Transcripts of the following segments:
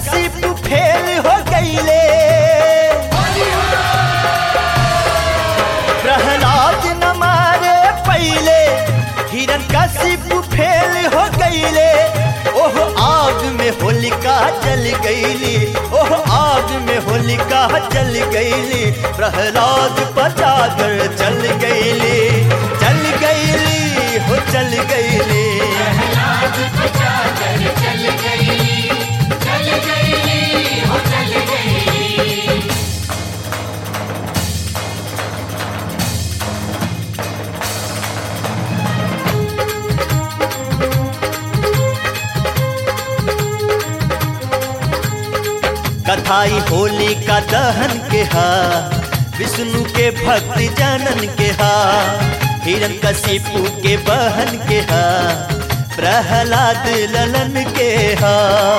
कशिप fail हो गईले प्रहलाद न मारे पहले हिरण कशिप फेल हो गईले ओह आग में होलिका जल गईली ओह आग में होलिका जल गईली प्रहलाद पचाकर चल गईली चल गईली हो चल गईली प्रहलाद बचा कर चल गई चल गई हो चल गई कथाई होली का दहन के हा विष्णु के भक्त जनन के हा हिरण कशिपु के बहन के हा प्रहलाद ललन के हा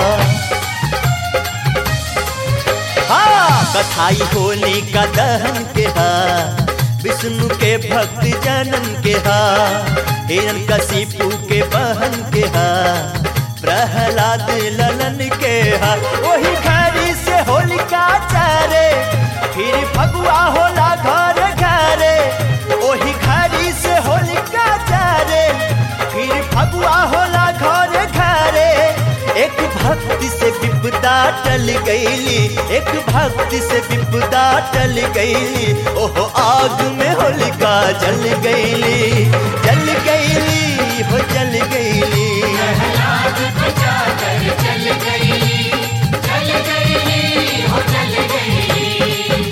हाँ कथाई होली का दहन के हा विष्णु के भक्त जनन के हा हिरण कशिपु के बहन के हा प्रहलाद ललन के हा वही घड़ी से होलिका चारे फिर फगुआ होला घर घरे वही घड़ी से होलिका चारे फिर फगुआ होला घर घरे एक भक्ति से विपदा टल गईली एक भक्ति से विपदा टल गईली ओहो आग में होलिका जल गईली जल गईली हो जल गईली प्रहलाद बचा कर चल गई चल गई हो चल गई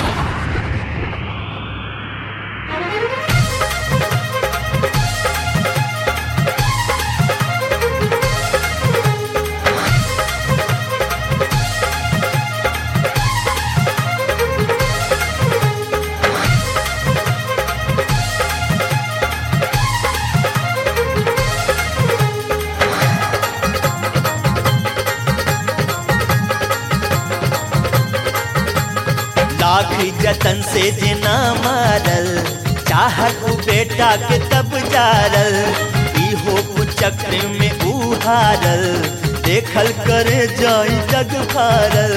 लाख जतन से जिना मारल चाहत उ बेटा के तब जारल इहो कुचक्र में उहारल देखल करे जाई जग फारल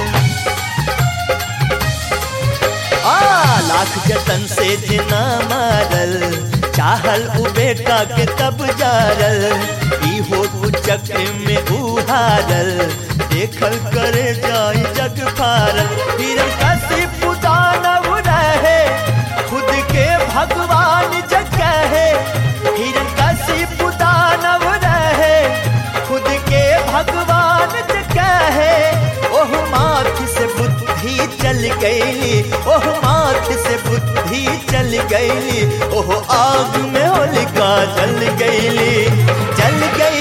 आ लाख जतन से जिना मारल चाहल उ बेटा के तब जारल इहो कुचक्र में उहारल देखल करे जाई जग फारल हिरण कशिप दानव रहे खुद के भगवान जग है हिरण कशिप दानव रहे खुद के भगवान जग है ओह माथ से बुद्धि चल गईली ओह माथ से बुद्धि चल गईली ओह आग में होलिका जल गईली जल गई